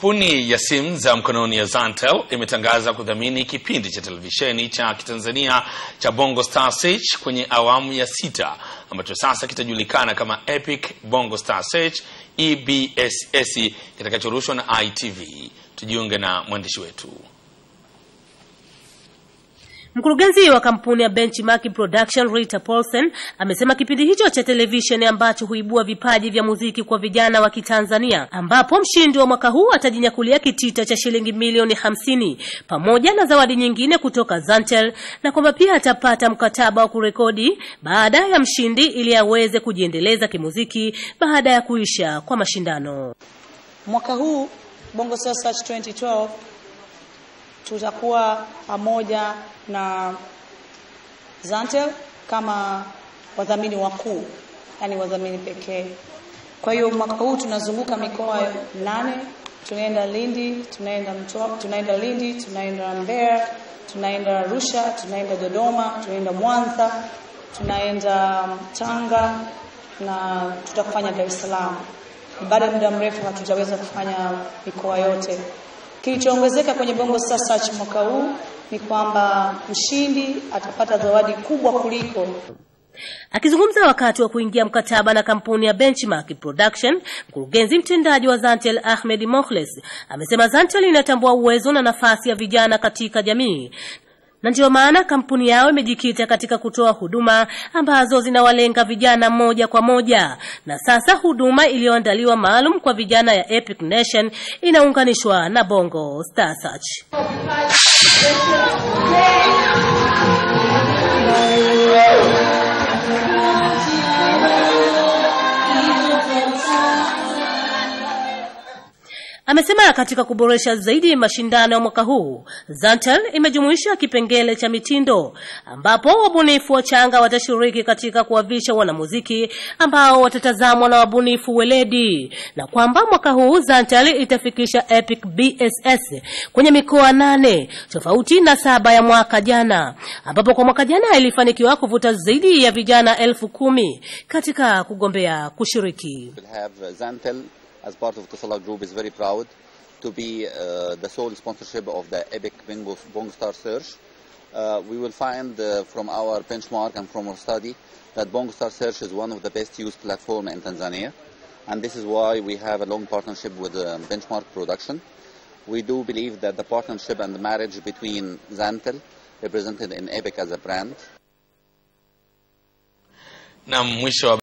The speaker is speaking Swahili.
Kampuni ya simu za mkononi ya Zantel imetangaza kudhamini kipindi cha televisheni cha Kitanzania cha Bongo Star Search kwenye awamu ya sita ambacho sasa kitajulikana kama Epic Bongo Star Search EBSS kitakachorushwa na ITV. Tujiunge na mwandishi wetu. Mkurugenzi wa kampuni ya Benchmark Production Rita Paulsen amesema kipindi hicho cha televisheni ambacho huibua vipaji vya muziki kwa vijana wa Kitanzania, ambapo mshindi wa mwaka huu atajinyakulia kitita cha shilingi milioni hamsini pamoja na zawadi nyingine kutoka Zantel, na kwamba pia atapata mkataba wa kurekodi baada ya mshindi ili aweze kujiendeleza kimuziki baada ya kuisha kwa mashindano. Mwaka huu Bongo Star Search 2012 tutakuwa pamoja na Zantel kama wadhamini wakuu, yani wadhamini pekee. Kwa hiyo mwaka huu tunazunguka mikoa nane, tunaenda Lindi, tunaenda Mtwara, tunaenda Lindi, tunaenda Mbeya, tunaenda Arusha, tunaenda Dodoma, tunaenda Mwanza, tunaenda Tanga na tutakufanya Dar es Salaam. Baada ya muda mrefu hatujaweza kufanya mikoa yote. Kilichoongezeka kwenye Bongo Star Search mwaka huu ni kwamba mshindi atapata zawadi kubwa kuliko. Akizungumza wakati wa kuingia mkataba na kampuni ya Benchmark Production, mkurugenzi mtendaji wa Zantel Ahmed Mokhles amesema Zantel inatambua uwezo na nafasi ya vijana katika jamii na ndiyo maana kampuni yao imejikita katika kutoa huduma ambazo zinawalenga vijana moja kwa moja, na sasa huduma iliyoandaliwa maalum kwa vijana ya Epic Nation inaunganishwa na Bongo Star Search. Amesema katika kuboresha zaidi mashindano ya mwaka huu, Zantel imejumuisha kipengele cha mitindo ambapo wabunifu wachanga watashiriki katika kuwavisha wanamuziki ambao watatazamwa na wabunifu weledi, na kwamba mwaka huu Zantel itafikisha Epic BSS kwenye mikoa nane tofauti na saba ya mwaka jana, ambapo kwa mwaka jana ilifanikiwa kuvuta zaidi ya vijana elfu kumi katika kugombea kushiriki. will have uh, Zantel as part of Tusala Group is very proud to be uh, the sole sponsorship of the Epic Bingo Bong Star Search. Uh, we will find uh, from our benchmark and from our study that Bong Star Search is one of the best used platform in Tanzania, and this is why we have a long partnership with uh, Benchmark Production. We do believe that the partnership and the marriage between Zantel, represented in Epic as a brand, Na mwisho wa